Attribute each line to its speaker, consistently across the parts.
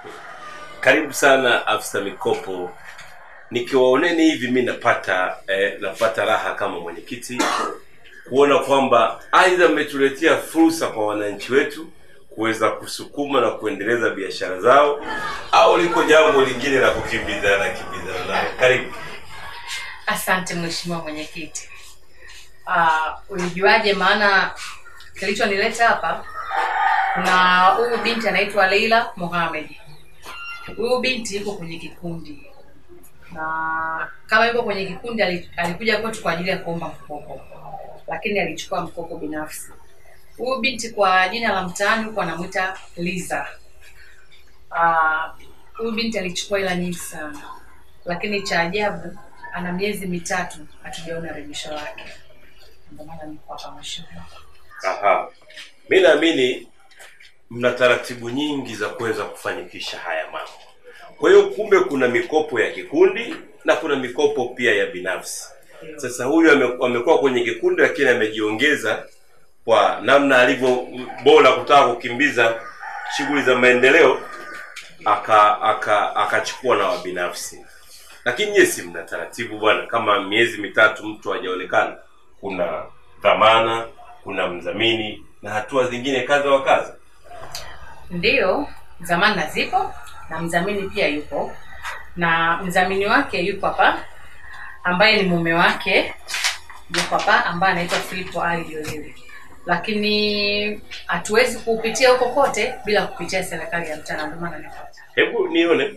Speaker 1: Karibu sana afisa mikopo. Nikiwaoneni hivi mi napata eh, napata raha kama mwenyekiti kuona kwamba aidha mmetuletea fursa kwa wananchi wetu kuweza kusukuma na kuendeleza biashara zao au liko jambo lingine la kukimbizana kimbizana nao. Karibu.
Speaker 2: Asante mheshimiwa mwenyekiti. Uh, ulijuaje? Maana kilichonileta hapa, kuna huyu binti anaitwa Leila Mohamed. Huyu binti yuko kwenye kikundi, na kama yuko kwenye kikundi, ali- alikuja kwetu kwa ajili ya kuomba mkopo, lakini alichukua mkopo binafsi. Huyu binti kwa jina la mtaani huko anamwita Liza. Ah, Huyu binti alichukua hela nyingi sana, lakini cha ajabu ana miezi mitatu hatujaona rejesho lake. Ndio maana niko hapa mheshimiwa.
Speaker 1: Aha. Mi naamini mna taratibu nyingi za kuweza kufanikisha haya mambo. Kwa hiyo kumbe kuna mikopo ya kikundi na kuna mikopo pia ya binafsi. Sasa huyu ame- amekuwa kwenye kikundi lakini amejiongeza kwa namna alivyo bora kutaka kukimbiza shughuli za maendeleo aka aka akachukua na wabinafsi. Lakini nyie si mna taratibu bwana, kama miezi mitatu mtu hajaonekana, kuna dhamana, kuna mdhamini na hatua zingine kadha wa kadha.
Speaker 2: Ndiyo, dhamana zipo na mdhamini pia yupo, na mdhamini wake yupo hapa, ambaye ni mume wake yupo hapa, ambaye anaitwa Filipo Ali Jolele, lakini hatuwezi kuupitia huko kote bila kupitia serikali ya mtaa, na ndio maana niko hapa.
Speaker 1: Hebu nione.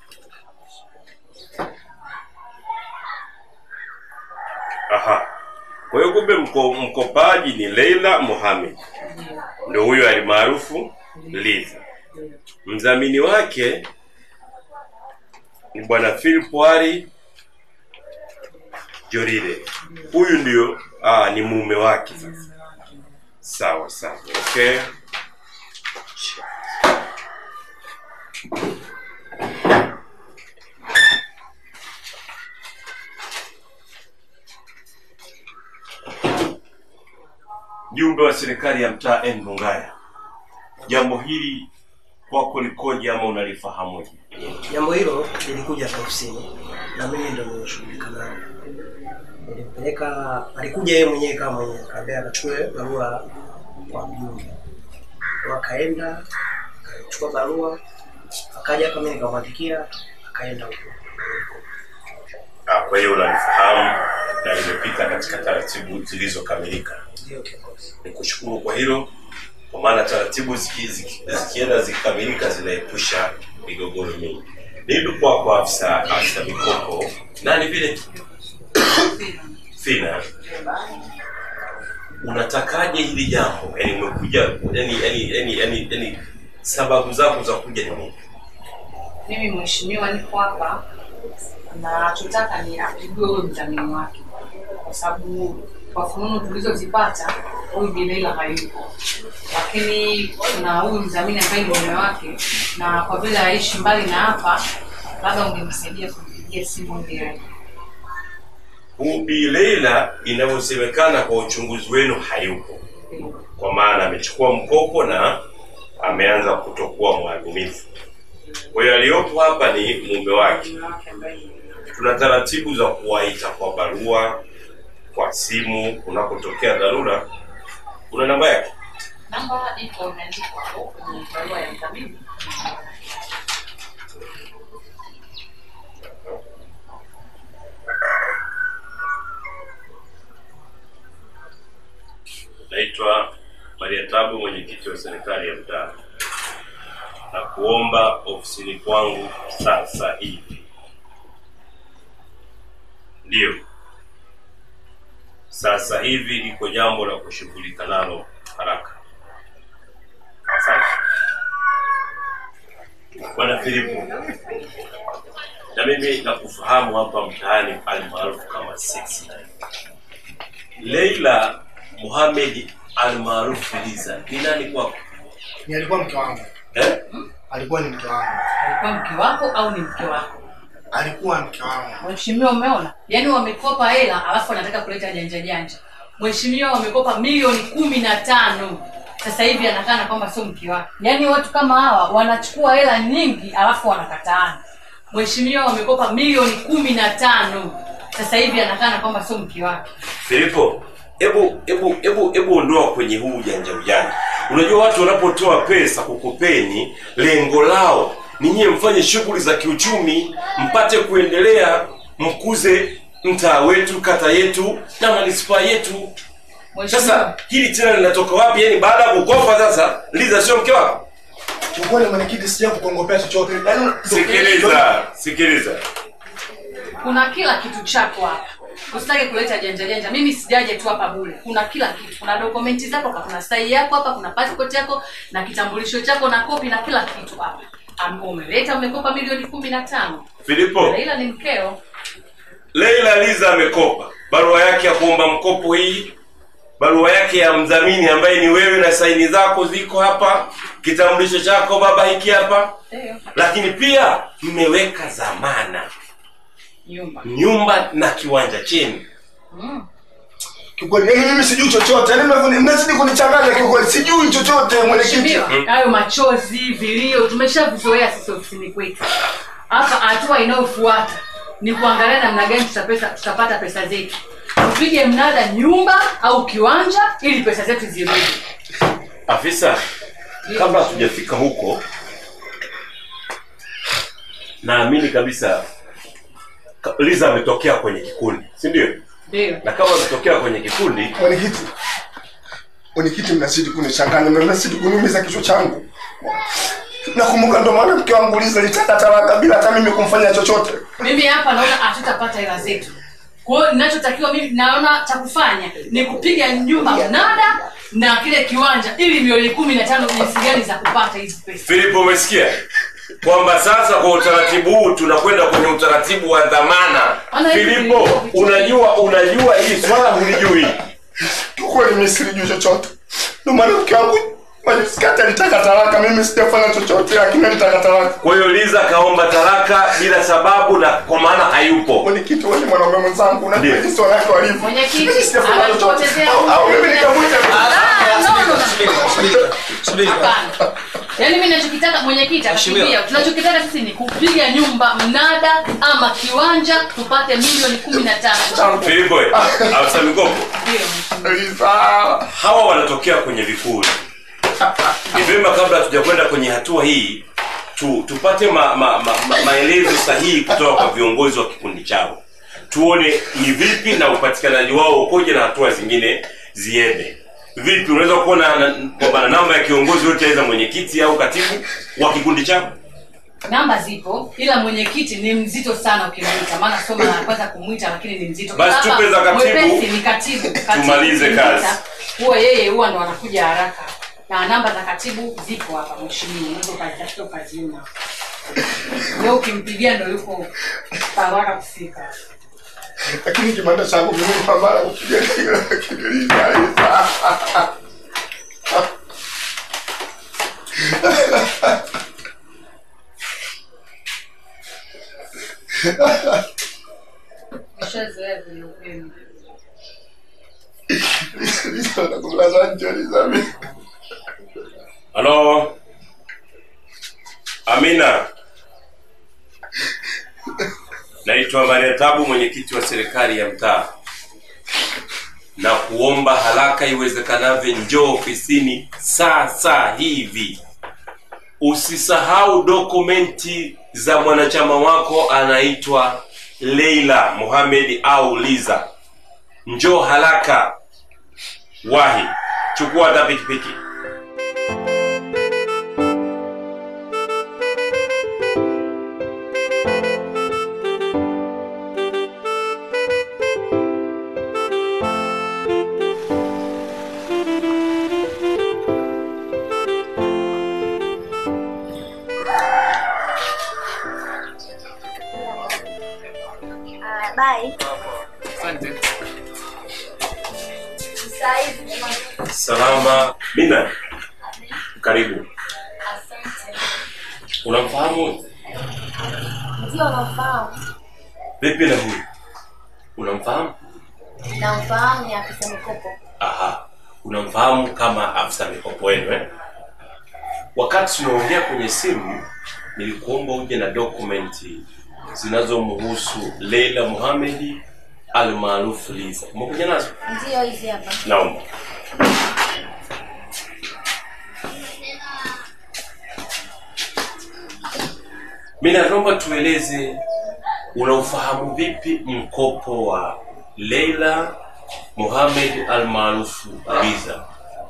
Speaker 1: Aha. Kwa hiyo kumbe mko, mkopaji ni Leila Mohamed,
Speaker 2: Ndiyo,
Speaker 1: ndio huyo alimaarufu Liza.
Speaker 2: ndiyo.
Speaker 1: Mdhamini wake ni bwana Philip Ali Jorile. Huyu ndio ah, ni mume wake sasa. Sawa sawa, okay. Mjumbe wa serikali ya mtaa N Mungaya, jambo hili kwako likoje ama unalifahamuje?
Speaker 3: Jambo hilo lilikuja hapa ofisini na mimi ndo nimeshughulika nalo. Nilimpeleka, alikuja yeye mwenyewe kama mwenyewe, akaambia akachukue barua kwa mjumbe, Kwa akaenda akachukua barua, akaja kama mimi nikamwandikia, akaenda huko.
Speaker 1: Ah, kwa hiyo unalifahamu na limepita katika taratibu zilizokamilika.
Speaker 3: Ndio kiongozi.
Speaker 1: Nikushukuru kwa hilo, kwa maana taratibu ziki- ziki- zikienda zikikamilika zinaepusha migogoro mingi. Nipi kwako afisa afisa mikopo nani vile Fina, unatakaje hili jambo? Yani umekuja yani yani yani yani, yani sababu zako za kuja ni nini?
Speaker 2: Mimi mheshimiwa, niko hapa na nachotaka ni apigwe huyo mdhamini wake, kwa sababu kwa fununu tulizozipata huyu Bileila hayupo, lakini kuna huyu mdhamini ambaye ni mume wake, na kwa vile aishi mbali na hapa, labda ungemsaidia kumpigia simu ili aje.
Speaker 1: Ubi Leila inavyosemekana kwa uchunguzi wenu hayupo, kwa maana amechukua mkopo na ameanza kutokuwa mwaminifu. Kwa hiyo aliyopo hapa ni mume wake.
Speaker 2: Mume wake ambaye ni
Speaker 1: Tuna taratibu za kuwaita kwa barua, kwa simu, unapotokea dharura. Kuna namba yake?
Speaker 2: namba iko imeandikwa hapo kwenye barua ya mdhamini.
Speaker 1: Naitwa Maria Tabu, mwenyekiti wa serikali ya mtaa, na kuomba ofisini kwangu sasa hivi. Ndiyo, sasa hivi liko jambo la kushughulika nalo haraka. Asante bwana Filipo, na mimi nakufahamu hapa mtaani almaarufu kama 69 Leila Mohamed almaarufu Liza ni nani kwako?
Speaker 4: Ni alikuwa mke wangu,
Speaker 1: Eh?
Speaker 4: alikuwa ni mke wangu,
Speaker 2: Alikuwa mke wako au ni mke wako?
Speaker 4: alikuwa mke wangu.
Speaker 2: Mheshimiwa, umeona? Yaani wamekopa hela alafu wanataka kuleta janja janja. Mheshimiwa, wamekopa milioni kumi na tano sasa hivi anakaa na kwamba sio mke wake yaani watu kama hawa wanachukua hela nyingi alafu wanakataana mheshimiwa wamekopa milioni kumi na tano sasa hivi anakaa na kwamba sio mke wake
Speaker 1: Filipo, hebu hebu hebu hebu ondoa kwenye huu ujanja ujanja. Unajua watu wanapotoa pesa kukopeni, lengo lao ni nyie mfanye shughuli za kiuchumi, mpate kuendelea, mkuze mtaa wetu, kata yetu na manispaa yetu.
Speaker 2: mheshimiwa
Speaker 1: Sasa hili tena linatoka wapi? Yaani baada ya kukopa sasa, Liza sio mke wako?
Speaker 4: Kiukweli mwenyekiti, sija kukongopea chochote. Yaani
Speaker 1: Sikiliza, sikiliza.
Speaker 2: kuna kila kitu chako hapa usitake kuleta janja janja mimi sijaje tu hapa bure kuna kila kitu kuna dokumenti zako hapa kuna sahi yako hapa kuna passport yako na kitambulisho chako na kopi na kila kitu hapa Am- umeleta umekopa milioni kumi na tano
Speaker 1: Filipo,
Speaker 2: Leila ni mkeo
Speaker 1: Leila Liza amekopa barua yake ya kuomba mkopo hii, barua yake ya mdhamini ambaye ni wewe na saini zako ziko hapa, kitambulisho chako baba hiki hapa,
Speaker 2: ndio
Speaker 1: lakini pia mmeweka dhamana
Speaker 2: nyumba
Speaker 1: nyumba na kiwanja chenu.
Speaker 2: mm.
Speaker 4: kiukweli yaani mimi sijui chochote. Yaani mnavyo- mnazidi kunichanganya kiukweli. Sijui chochote mwenyekiti.
Speaker 2: Mheshimiwa, hayo machozi vilio tumeshavizoea sisi ofisini kwetu hapa hatua inayofuata ni kuangalia namna gani tutapesa, tutapata pesa zetu tupige mnada nyumba au kiwanja ili pesa zetu zirudi
Speaker 1: Afisa, kabla hatujafika huko, naamini kabisa ka- Liza ametokea kwenye kikundi, si ndio?
Speaker 2: ndio
Speaker 1: Na kama ametokea kwenye kikundi,
Speaker 4: Mwenyekiti. Mwenyekiti mnazidi kunichanganya, mnazidi kuniumiza kichwa changu. Nakumbuka ndo maana mke wangu Liza litaka talaka bila hata mimi kumfanya chochote.
Speaker 2: mimi hapa naona hatutapata hela zetu kwa hiyo ninachotakiwa mimi naona cha kufanya ni kupiga nyumba mnada na kile kiwanja ili milioni kumi na tano jinsi gani za kupata hizi pesa
Speaker 1: Filipo, umesikia kwamba sasa kwa utaratibu huu tunakwenda kwenye utaratibu wa dhamana.
Speaker 2: Ana hivi
Speaker 1: Filipo,
Speaker 2: vilivyo-
Speaker 1: unajua unajua hili swala hulijui.
Speaker 4: Kiukweli mimi silijui chochote. Ndo maana mke wangu Majusikati alitaka talaka, mimi sijafanya chochote, lakini alitaka talaka.
Speaker 1: Kwa hiyo Liza kaomba talaka bila sababu na kwa maana hayupo.
Speaker 4: Mwenyekiti, wewe ni mwanaume mwenzangu, unajua
Speaker 1: Ndiyo.
Speaker 4: jinsi wanawake walivyo.
Speaker 2: Mwenyekiti,
Speaker 4: Mimi sijafanya chochote.
Speaker 2: anatupotezea
Speaker 4: Au- au mimi
Speaker 2: muda.
Speaker 4: nikamwita
Speaker 2: Ah, no, no, no.
Speaker 5: Subiri, subiri.
Speaker 2: Hapana. Yaani mimi ninachokitaka mwenyekiti
Speaker 5: Mheshimiwa.
Speaker 2: akakimbia. Tunachokitaka sisi ni kupiga nyumba mnada ama kiwanja tupate milioni kumi na tano.
Speaker 1: Filipo, afisa mikopo,
Speaker 2: Ndio. mheshimiwa.
Speaker 4: Liza.
Speaker 1: hawa wanatokea kwenye vikundi. Ni vyema kabla hatujakwenda kwenye hatua hii tu, tupate ma, ma, ma, ma, maelezo sahihi kutoka kwa viongozi wa kikundi chao, tuone ni vipi na upatikanaji wao ukoje na hatua zingine ziende vipi. Unaweza kuona na- kwamba na namba ya kiongozi yote, aidha mwenyekiti au katibu wa kikundi chao.
Speaker 2: Namba zipo ila mwenyekiti ni mzito sana ukimwita, maana sio mara ya kwanza kumwita, lakini ni mzito.
Speaker 1: Basi
Speaker 2: Hapa
Speaker 1: tupe za katibu,
Speaker 2: mwepesi ni katibu. Katibu
Speaker 1: tumalize
Speaker 2: ukimwita,
Speaker 1: kazi.
Speaker 2: Huwa yeye huwa ndo anakuja haraka, na namba za katibu zipo hapa mheshimiwa, unaweza ukazitafuta ukaziona. Leo ukimpigia ndo yuko haraka kufika.
Speaker 4: Lakini kibanda changu mimi ni pambana kupiga kile lakini Liza, Liza.
Speaker 2: Nishazoea vile upendo.
Speaker 4: Liza, nakulaza nje, Liza, mimi.
Speaker 1: Halo, Amina. Naitwa Maria Tabu, mwenyekiti wa serikali ya mtaa, na kuomba haraka iwezekanavyo, njoo ofisini sasa hivi. Usisahau dokumenti za mwanachama wako anaitwa Leila Mohamed au Liza. Njoo haraka, wahi, chukua hata pikipiki.
Speaker 6: Ah, bye.
Speaker 5: Asante.
Speaker 6: Saa hizi jamani.
Speaker 1: Salama. Mina, karibu.
Speaker 6: Asante.
Speaker 1: Unamfahamu
Speaker 6: Ndio nafahamu.
Speaker 1: vipi na huyu? Unamfahamu?
Speaker 6: Namfahamu ni afisa mikopo.
Speaker 1: Aha. unamfahamu kama afisa mikopo wenu eh? Wakati tunaongea kwenye simu, nilikuomba uje na dokumenti zinazomhusu Leila Mohamed almaarufu Liza. Umekuja nazo?
Speaker 6: Ndio hizi hapa.
Speaker 1: Naomba. Mimi naomba tueleze unaufahamu vipi mkopo wa Leila Mohamed almaarufu Liza?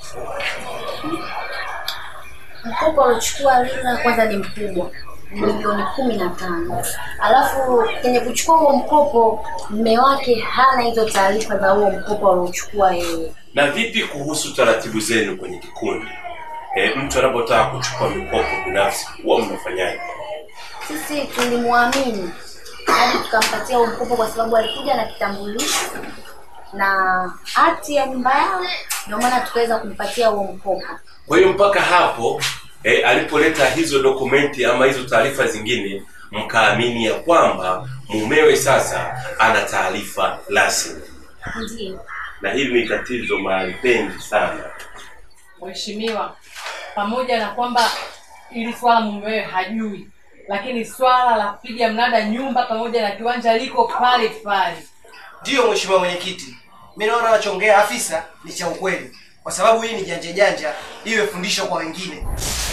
Speaker 6: Mkopo aliochukua Lila kwanza ni mkubwa, ni milioni kumi na tano. Alafu kwenye kuchukua huo mkopo, mme wake hana hizo taarifa za huo mkopo aliochukua yeye.
Speaker 1: Na vipi kuhusu taratibu zenu kwenye kikundi? E, mtu anapotaka kuchukua mikopo binafsi huwa mnafanyaje?
Speaker 6: Sisi tulimwamini hadi tukampatia huo mkopo kwa sababu alikuja na kitambulisho na hati ya nyumba yao, ndio maana tukaweza kumpatia huo mkopo.
Speaker 1: Kwa hiyo mpaka hapo eh, alipoleta hizo dokumenti ama hizo taarifa zingine, mkaamini ya kwamba mumewe sasa ana taarifa rasmi,
Speaker 6: Ndiyo.
Speaker 1: na hili ni tatizo mahali pengi sana.
Speaker 2: Mheshimiwa, pamoja na kwamba ili swala mumewe hajui, lakini swala la kupiga mnada nyumba pamoja na kiwanja liko pale pale.
Speaker 3: Ndiyo mheshimiwa mwenyekiti, mi naona anachongea afisa ni cha ukweli, kwa sababu hii ni janja janja, iwe fundisho kwa wengine.